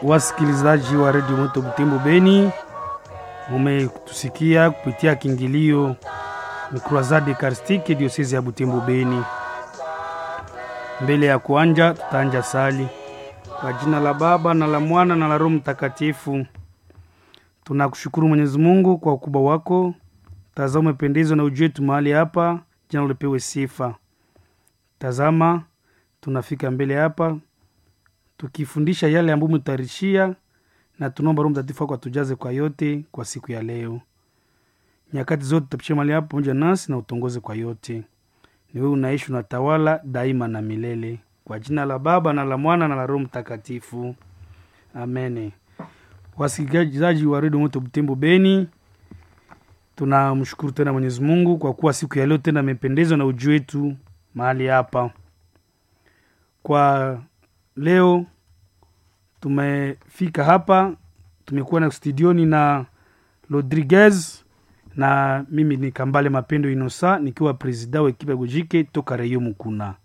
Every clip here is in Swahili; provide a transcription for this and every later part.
Wasikilizaji wa redio Moto Butembo Beni, mumetusikia kupitia kiingilio ni Croisade Eucharistique diosezi ya Butembo Beni. Mbele ya kuanja, tutaanja sali kwa jina la Baba na la Mwana na la Roho Mtakatifu. Tunakushukuru Mwenyezi Mungu kwa ukubwa wako, tazama umependezwa na uji wetu mahali hapa, jina ulipewe sifa. Tazama tunafika mbele hapa tukifundisha yale ambayo umetutayarishia, na tunaomba Roho Mtakatifu wako atujaze kwa yote kwa siku ya leo. Nyakati zote tutapisha mahali hapa pamoja nasi na utongoze kwa yote. Ni wewe unaishi unatawala daima na milele, kwa jina la Baba na la Mwana na la Roho Mtakatifu, amen. Wasikilizaji wa redio Moto Butembo Beni, tunamshukuru tena Mwenyezi Mungu kwa kuwa siku ya leo tena amependezwa na uji wetu mahali hapa. Kwa leo tumefika hapa, tumekuwa na studioni na Rodriguez na mimi ni Kambale Mapendo Inosa nikiwa presida wa ekipa Gojike toka Reyo Mukuna.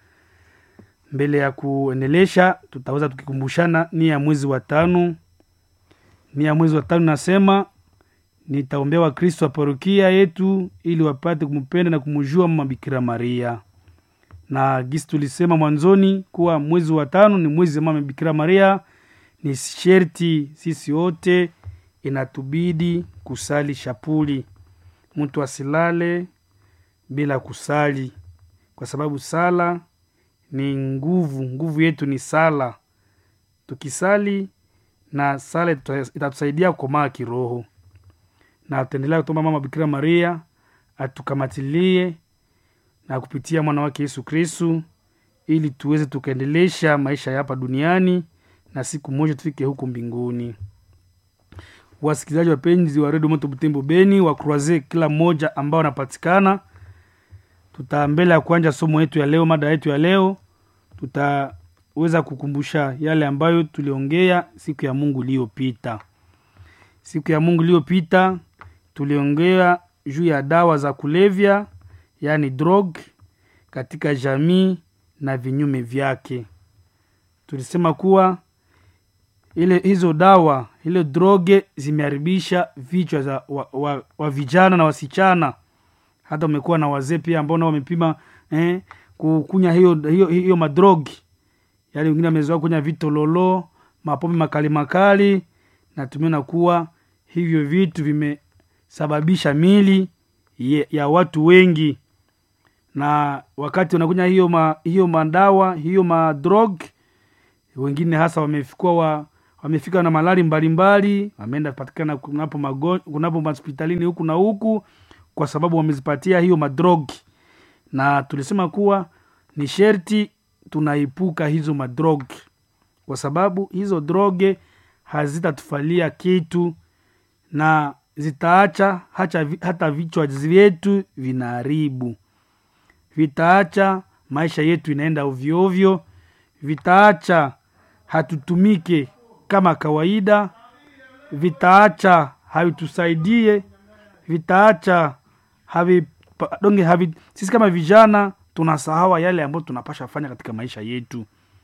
Mbele ya kuendelesha, tutaweza tukikumbushana nia ya mwezi wa tano. Nia ya mwezi wa tano nasema nitaombea Wakristo wa parokia yetu ili wapate kumpenda na kumjua Mama Bikira Maria na gisi tulisema mwanzoni kuwa mwezi wa tano ni mwezi wa Mama Bikira Maria. Ni sherti sisi wote inatubidi kusali shapuli, mtu asilale bila kusali, kwa sababu sala ni nguvu. Nguvu yetu ni sala. Tukisali na sala itatusaidia kukomaa kiroho, na tutaendelea kutomba Mama Bikira Maria atukamatilie na kupitia mwana wake Yesu Kristu ili tuweze tukaendelesha maisha ya hapa duniani na siku moja tufike huko mbinguni. Wasikilizaji wapenzi wa redio Moto Butembo Beni wa Croise, kila mmoja ambao wanapatikana, tuta mbele ya kuanja somo yetu ya leo, mada yetu ya leo, tutaweza kukumbusha yale ambayo tuliongea siku ya Mungu iliyopita. Siku ya Mungu iliyopita tuliongea juu ya dawa za kulevya yaani drog katika jamii na vinyume vyake. Tulisema kuwa ile hizo dawa ile droge zimeharibisha vichwa za wa, wa, wa vijana na wasichana, hata umekuwa na wazee pia ambao nao wamepima eh, kukunya hiyo, hiyo, hiyo madrogi, yaani wengine wamezoea kunya vitololo, mapombe makali makali, na tumeona kuwa hivyo vitu vimesababisha mili ya watu wengi na wakati wanakunya hiyo ma, hiyo madawa hiyo madrog, wengine hasa wamefika wa, wamefika na malari mbalimbali, wameenda patikana kunapo magon, kunapo hospitalini huku na huku, kwa sababu wamezipatia hiyo madrog, na tulisema kuwa ni sherti tunaepuka hizo madrog, kwa sababu hizo droge hazitatufalia kitu na zitaacha hata, hata vichwa vyetu vinaharibu vitaacha maisha yetu inaenda ovyoovyo, vitaacha hatutumike kama kawaida, vitaacha havitusaidie, vitaacha havi, donge havi, sisi kama vijana tunasahawa yale ambayo tunapasha fanya katika maisha yetu.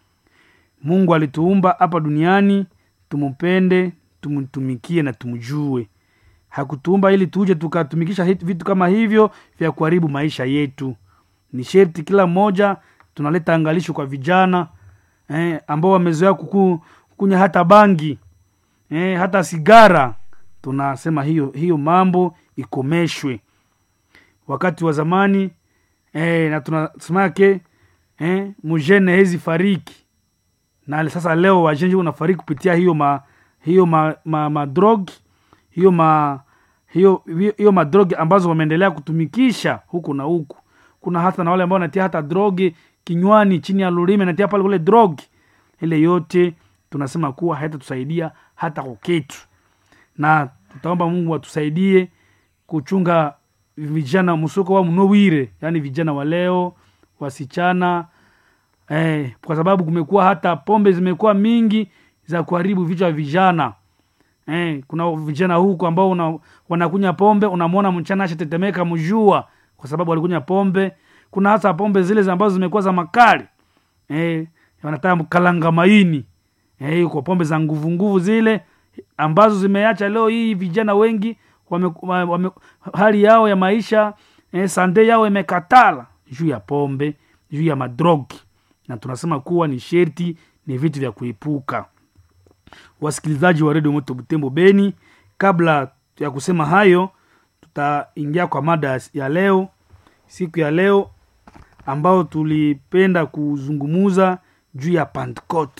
Mungu alituumba hapa duniani tumupende, tumtumikie na tumjue. Hakutuumba ili tuje tukatumikisha vitu kama hivyo vya kuharibu maisha yetu ni sherti kila mmoja tunaleta angalisho kwa vijana eh, ambao wamezoea kukunya hata bangi eh, hata sigara. Tunasema hiyo hiyo mambo ikomeshwe. Wakati wa zamani eh, na tunasemake eh, mujene hezi fariki na sasa leo wajenji unafariki kupitia hiyo ma hiyo ma, ma, ma drog hiyo ma hiyo hiyo madrog ambazo wameendelea kutumikisha huku na huku kuna hata na wale ambao wanatia hata drogi kinywani chini ya lulime natia pale kule drogi ile yote tunasema kuwa haitatusaidia hata kuketu, na tutaomba Mungu atusaidie kuchunga vijana msoko wa mnowire, yani vijana wa leo wasichana eh, kwa sababu kumekuwa hata pombe zimekuwa mingi za kuharibu vichwa vya vijana eh, kuna vijana huko ambao una, wanakunya pombe, unamwona mchana ashatetemeka mjua kwa sababu walikunya pombe. Kuna hasa pombe zile ambazo zimekuwa za makali eh, wanataka kalanga maini eh, kwa pombe za nguvu nguvu zile ambazo zimeacha leo hii vijana wengi wame, wame, hali yao ya maisha eh, sande yao imekatala juu ya pombe juu ya madrogi na tunasema kuwa ni sherti ni vitu vya kuepuka wasikilizaji wa redio moto butembo beni kabla ya kusema hayo tutaingia kwa mada ya leo siku ya leo ambao tulipenda kuzungumuza juu ya pentecote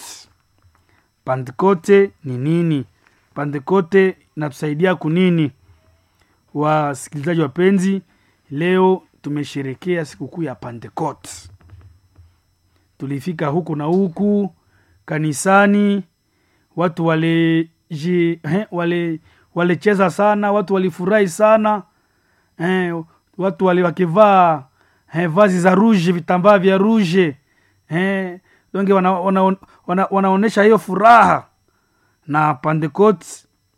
pentecote ni nini pentecote inatusaidia kunini wasikilizaji wapenzi leo tumesherekea sikukuu ya pentecote tulifika huku na huku kanisani watu wale wale walicheza sana watu walifurahi sana eh, watu wale wakivaa eh, vazi za ruje vitambaa vya ruje eh, donge wana, wana, wana, wanaonyesha hiyo furaha na pentecote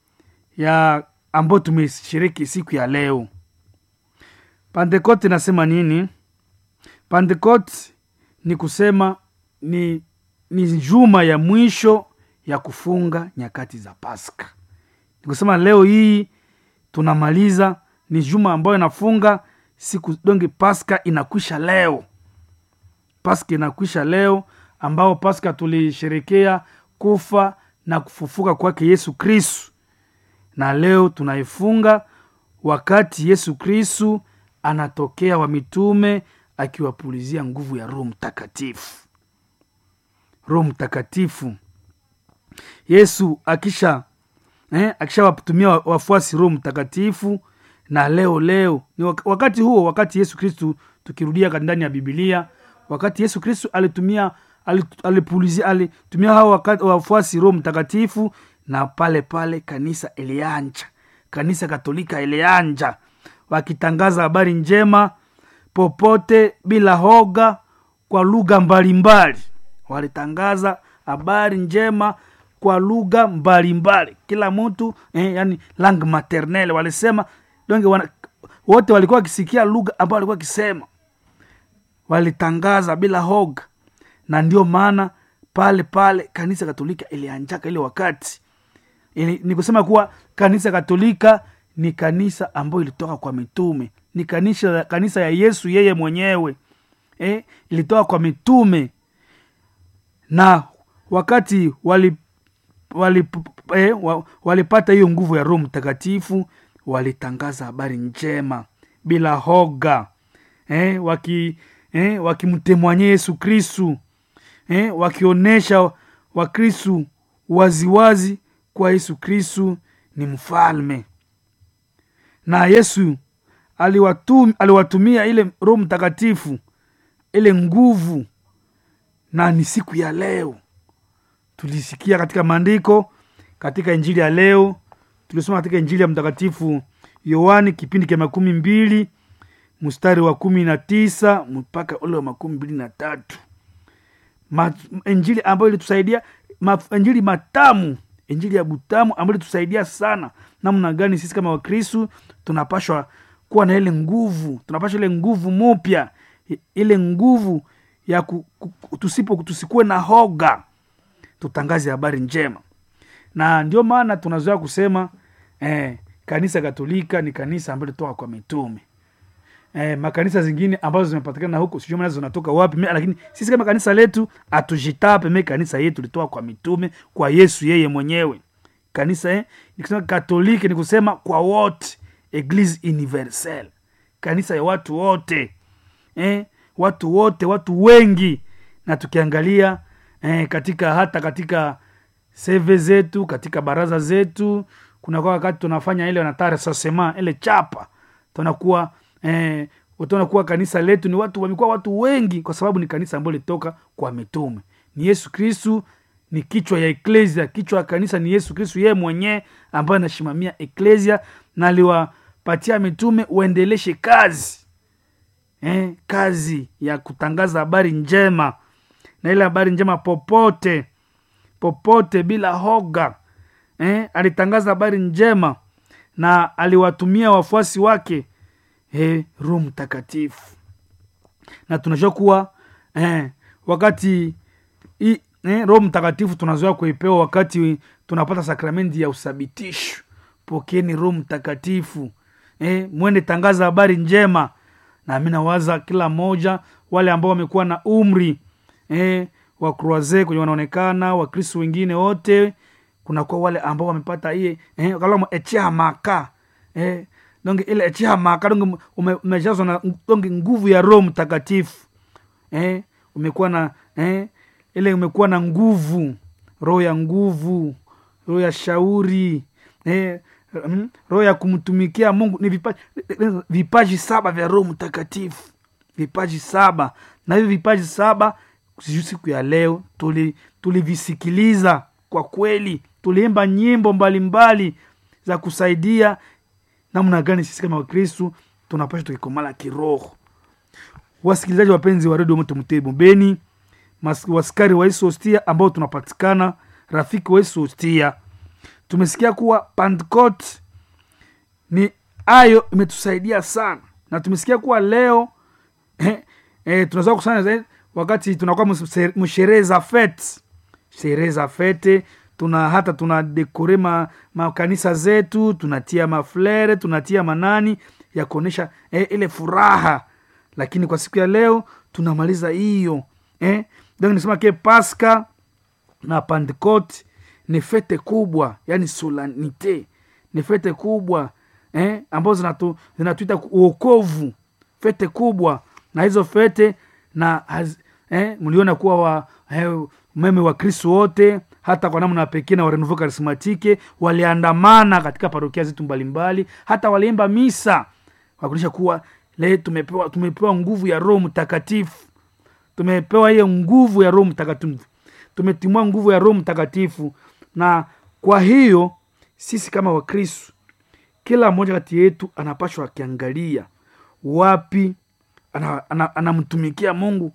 ya ambayo tumeshiriki siku ya leo pentecote inasema nini pentecote ni kusema ni ni juma ya mwisho ya kufunga nyakati za paska ni kusema leo hii tunamaliza ni juma ambayo inafunga siku donge paska inakwisha leo paska inakwisha leo ambao paska tulisherekea kufa na kufufuka kwake yesu kristu na leo tunaifunga wakati yesu kristu anatokea wa mitume akiwapulizia nguvu ya roho mtakatifu roho mtakatifu yesu akisha eh, akishawatumia wafuasi roho mtakatifu na leo leo ni wakati huo wakati yesu kristu tukirudia ndani ya bibilia wakati yesu kristu alitumia alipulizia alitumia hao wakati wafuasi roho mtakatifu na pale pale kanisa ilianja kanisa katolika ilianja wakitangaza habari njema popote bila hoga kwa lugha mbalimbali walitangaza habari njema kwa lugha mbalimbali kila mtu eh, yani lang maternel walisema donge wana, wote walikuwa wakisikia lugha ambayo walikuwa wakisema walitangaza bila hoga na ndio maana pale pale kanisa katolika ilianjaka ile wakati ili, ni kusema kuwa kanisa katolika ni kanisa ambayo ilitoka kwa mitume ni kanisa, kanisa ya yesu yeye mwenyewe eh, ilitoka kwa mitume na wakati wali, wali, eh, walipata hiyo nguvu ya roho mtakatifu walitangaza habari njema bila hoga eh, waki eh, wakimtemwanye yesu kristu eh, wakionyesha wakristu waziwazi kwa yesu kristu ni mfalme na yesu aliwatum, aliwatumia ile roho mtakatifu ile nguvu na ni siku ya leo tulisikia katika maandiko katika injili ya leo tulisoma katika injili ya mtakatifu yohani kipindi cha makumi mbili mstari wa kumi na tisa mpaka ule wa makumi mbili na tatu Ma, injili ambayo ilitusaidia ma, injili matamu injili ya butamu ambayo ilitusaidia sana namna gani sisi kama wakristu tunapashwa kuwa na ile nguvu tunapashwa ile nguvu mupya ile nguvu ya ku, ku, tusipo tusikuwe na hoga tutangaze habari njema na ndio maana tunazoea kusema eh, kanisa katolika ni kanisa ambayo litoka kwa mitume eh, makanisa zingine ambazo zimepatikana huko sijui maana zinatoka wapi me, lakini sisi kama kanisa letu hatujitape me kanisa yetu litoka kwa mitume kwa yesu yeye mwenyewe kanisa eh, nikisema katoliki ni kusema kwa wote eglise universelle kanisa ya watu wote eh, watu wote watu wengi na tukiangalia eh, katika hata katika seve zetu katika baraza zetu kunakuwa wakati tunafanya ile wanatare sasema ile chapa tunakuwa eh, utaona kanisa letu ni watu wamekuwa watu wengi kwa sababu ni kanisa ambayo litoka kwa mitume ni yesu kristu ni kichwa ya eklesia kichwa ya kanisa ni yesu kristu yeye mwenyewe ambaye anasimamia eklesia na aliwapatia mitume uendeleshe kazi eh, kazi ya kutangaza habari njema na ile habari njema popote popote bila hoga eh, alitangaza habari njema na aliwatumia wafuasi wake eh, roho mtakatifu na tunajua kuwa eh, wakati i, eh, roho mtakatifu tunazoea kuipewa wakati tunapata sakramenti ya uthabitisho pokeeni roho mtakatifu eh, mwende tangaza habari njema na mi nawaza kila mmoja wale ambao wamekuwa na umri eh, wa croise kwenye wanaonekana wakristo wengine wote kunakuwa wale ambao wamepata iye eh, kalama echea maka eh, donge ile echea maka donge ume- umejazwa na donge nguvu ya roho mtakatifu eh, umekuwa na eh, ile umekuwa na nguvu roho ya nguvu roho ya shauri eh, mm, roho ya kumtumikia mungu ni vipaji, vipaji saba vya roho mtakatifu vipaji saba na hivi vipaji saba sijui siku ya leo tuli- tulivisikiliza kwa kweli tuliimba nyimbo mbalimbali za kusaidia namna gani sisi kama wakristu tunapasha tukikomala kiroho wasikilizaji wapenzi wa redio moto mtebo beni mas- waskari wa Yesu hostia ambao tunapatikana rafiki wa Yesu hostia tumesikia kuwa Pentecost ni ayo imetusaidia sana na tumesikia kuwa leo eh, eh, tunaweza kusanya zaidi wakati tunakuwa mse- msherehe za fete sherehe za fete tuna hata tuna dekore ma, makanisa zetu tunatia maflere tunatia manani ya kuonyesha eh, ile furaha lakini kwa siku ya leo tunamaliza hiyo eh? donc nisema ke paska na pentecote ni fete kubwa yani solanite ni fete kubwa eh? ambazo zinatu, zinatuita uokovu fete kubwa na hizo fete na haz, eh? mliona kuwa wa eh, meme wa kristo wote hata kwa namna pekee na warenuvo karismatike waliandamana katika parokia zetu mbalimbali hata waliimba misa wakuonyesha kuwa le tumepewa, tumepewa nguvu ya roho mtakatifu tumepewa hiyo nguvu ya roho mtakatifu tumetimua nguvu ya roho mtakatifu na kwa hiyo sisi kama wakristu kila mmoja kati yetu anapashwa akiangalia wapi anamtumikia ana, ana anamtumikia mungu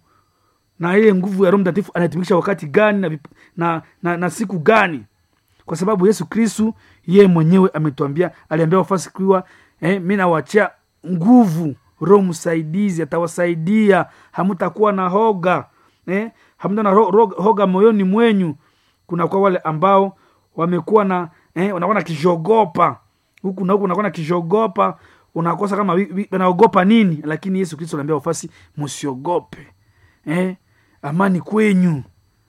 na ile nguvu ya roho mtakatifu anaitumikisha wakati gani na, vip- na, na, na siku gani kwa sababu yesu kristu yeye mwenyewe ametuambia aliambia wafasi kuwa eh, mi nawachia nguvu roho msaidizi atawasaidia hamutakuwa na hoga eh, hamta na ro, ro, hoga moyoni mwenyu kunakuwa wale ambao wamekuwa na eh, wanakuwa na kishogopa huku na huku unakuwa na kishogopa unakosa kama wi- wi- wanaogopa nini lakini yesu kristo anaambia wafasi msiogope eh, amani kwenyu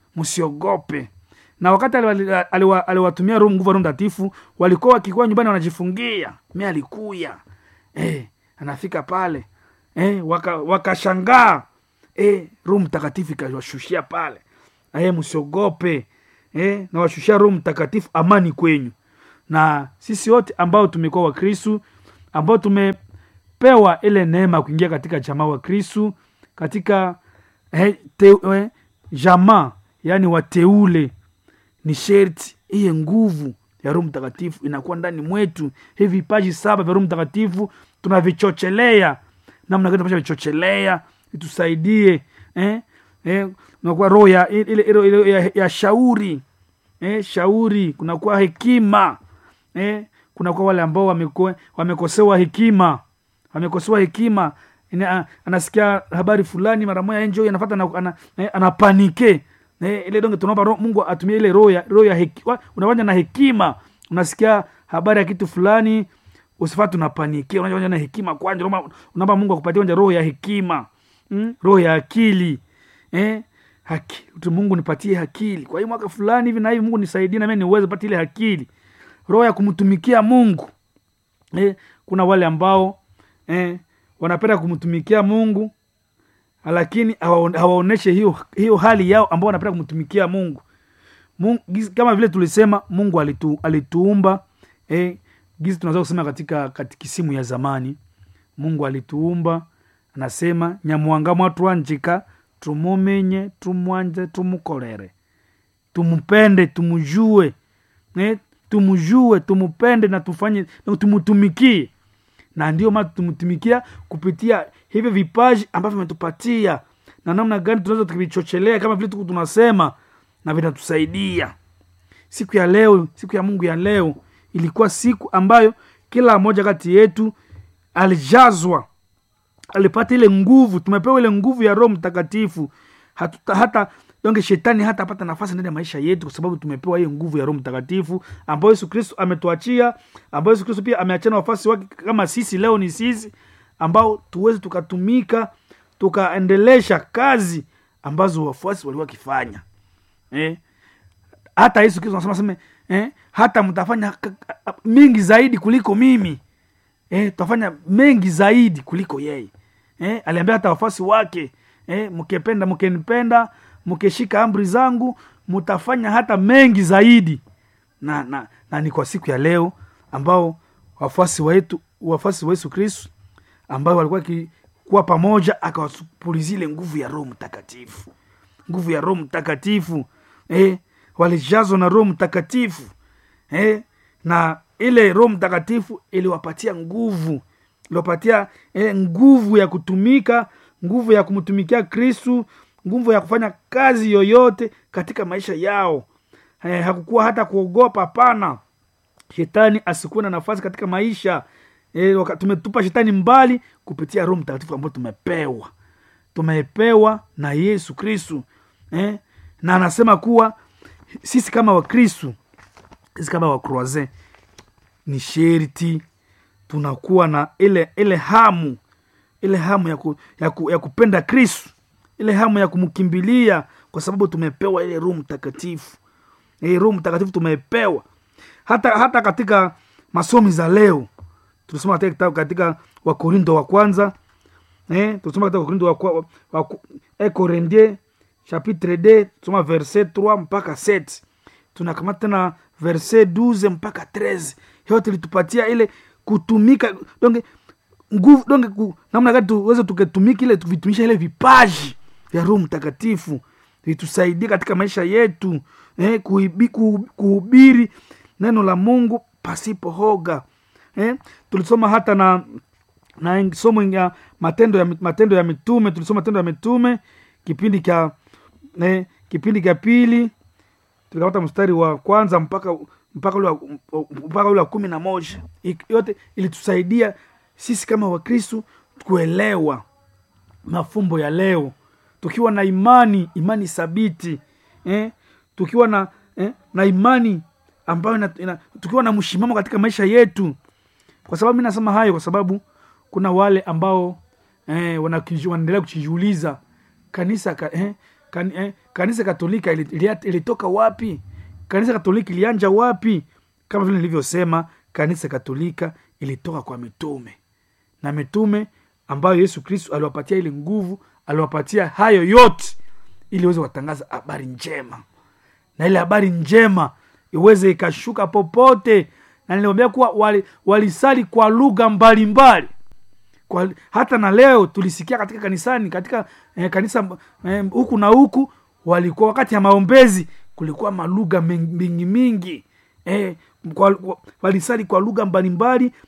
msiogope na wakati aliwa- aliwa- aliwatumia roho nguvu ya roho mtakatifu walikuwa wakikuwa nyumbani wanajifungia mi alikuya eh, anafika pale eh, waka- wakashangaa eh, roho mtakatifu ikawashushia pale eh, msiogope eh, nawashushia roho mtakatifu amani kwenyu na sisi wote ambao tumekuwa wakristu ambao tumepewa ile neema ya kuingia katika jamaa wa kristu katika eh, te, eh, jamaa yaani wateule ni sherti iye nguvu ya roho mtakatifu inakuwa ndani mwetu hivi vipaji saba vya roho mtakatifu tunavichochelea namna gani tunapaswa vichochelea itusaidie eh? Eh, unakuwa roho ya, ile, ile, ile, ya, ya shauri eh, shauri kunakuwa hekima eh, kunakuwa wale ambao wameko- wamekosewa hekima wamekosewa hekima Ina- a- anasikia habari fulani mara moja njo anafata ana, ana, eh, anapanike eh, ile donge tunaomba roho- mungu atumie ile roho ya roho ya heki, wa- unafanya na hekima unasikia habari ya kitu fulani usifati unapanikia unafanya na hekima kwanja unaomba- unaomba mungu akupatie kwanja roho ya hekima mm? roho ya akili eh? haki tu mungu nipatie akili kwa hiyo mwaka fulani hivi na hivi mungu nisaidie na mimi niweze pata ile akili roho ya kumtumikia mungu eh, kuna wale ambao eh, wanapenda kumtumikia mungu lakini hawaon- hawaoneshe hiyo, hiyo hali yao ambao wanapenda kumtumikia mungu, mungu gizi- kama vile tulisema mungu alitu, alituumba eh, gizi tunaweza kusema katika katikisimu ya zamani mungu alituumba anasema nyamwanga mwatwanjika tumumenye tumwanje tumukorere tumupende tumujue eh, tumujue tumupende na tufanye na tumutumikie na ndio maana tumtumikia kupitia hivyo vipaji ambavyo vimetupatia na namna gani tunaweza tukivichochelea kama vile tuku tunasema na vinatusaidia siku ya leo siku ya mungu ya leo ilikuwa siku ambayo kila mmoja kati yetu alijazwa alipata ile nguvu tumepewa ile nguvu ya roho mtakatifu hatuta, hata donge shetani hata apata nafasi ndani ya maisha yetu kwa sababu tumepewa hiyo nguvu ya roho mtakatifu ambayo yesu kristo ametuachia ambayo yesu kristo pia ameachana wafasi wake kama sisi leo ni sisi ambao tuweze tukatumika tukaendelesha kazi ambazo wafuasi walikuwa wakifanya eh? hata yesu kristo anasema seme eh? hata mtafanya k- k- mingi zaidi kuliko mimi eh? tutafanya mengi zaidi kuliko yeye eh? aliambia hata wafuasi wake eh? mkipenda mkenipenda mkishika amri zangu mtafanya hata mengi zaidi na, na, na ni kwa siku ya leo ambao wafuasi wetu wafuasi wa yesu kristu ambao walikuwa kuwa pamoja akawapulizia ile nguvu ya roho mtakatifu nguvu ya roho mtakatifu eh, walijazwa na roho mtakatifu eh, na ile roho mtakatifu iliwapatia nguvu iliwapatia eh, nguvu ya kutumika nguvu ya kumtumikia kristu nguvu ya kufanya kazi yoyote katika maisha yao eh, hakukuwa hata kuogopa hapana shetani asikuwe na nafasi katika maisha e, waka, tumetupa shetani mbali kupitia roho mtakatifu ambayo tumepewa tumepewa na yesu kristu eh? na anasema kuwa sisi kama wakristu sisi kama wakroise ni sherti tunakuwa na ile ile hamu ile hamu ya, ku, ya, ku, ya kupenda kristu ile hamu ya kumkimbilia kwa sababu tumepewa ile roho mtakatifu e, roho mtakatifu tumepewa hata hata katika masomi za leo tulisoma katika kitabu katika wakorindo wa kwanza eh, tulisoma katika wakorindo wa, kwa- wa, wa, eh, korindie chapitre d tusoma verset 3 mpaka 7 tunakamata tena verset 12 mpaka 13 yote litupatia ile kutumika donge nguvu donge ku, namna gani tuweze tuketumika ile vitumisha ile vipaji vya roho mtakatifu vitusaidie katika maisha yetu eh, kuhibi, kuhu- kuhubiri neno la mungu pasipo hoga eh, tulisoma hata na na somo ya matendo ya matendo ya mitume tulisoma matendo ya mitume kipindi cha eh, kipindi cha pili tukapata mstari wa kwanza mpaka mpaka ule wa- mpaka ule wa kumi na moja Ik- yote ilitusaidia sisi kama wakristu kuelewa mafumbo ya leo tukiwa na imani imani thabiti eh? tukiwa na eh? na imani ambayo ina, ina, tukiwa na mshimamo katika maisha yetu kwa sababu mi nasema hayo kwa sababu kuna wale ambao eh, wanakiji- wanaendelea kujiuliza kanisa ka, eh, kan, eh, kanisa katolika ili- ili- ilitoka wapi kanisa katolika ilianja wapi kama vile nilivyosema kanisa katolika ilitoka kwa mitume na mitume ambayo yesu kristu aliwapatia ile nguvu aliwapatia hayo yote ili iweze kuwatangaza habari njema na ile habari njema iweze ikashuka popote na niliwambia kuwa wali- walisali kwa lugha mbalimbali kwa, hata na leo tulisikia katika kanisani katika eh, kanisa eh, huku na huku walikuwa wakati ya maombezi kulikuwa malugha men- mingi mingi eh, kwa, kwa, walisali kwa lugha mbalimbali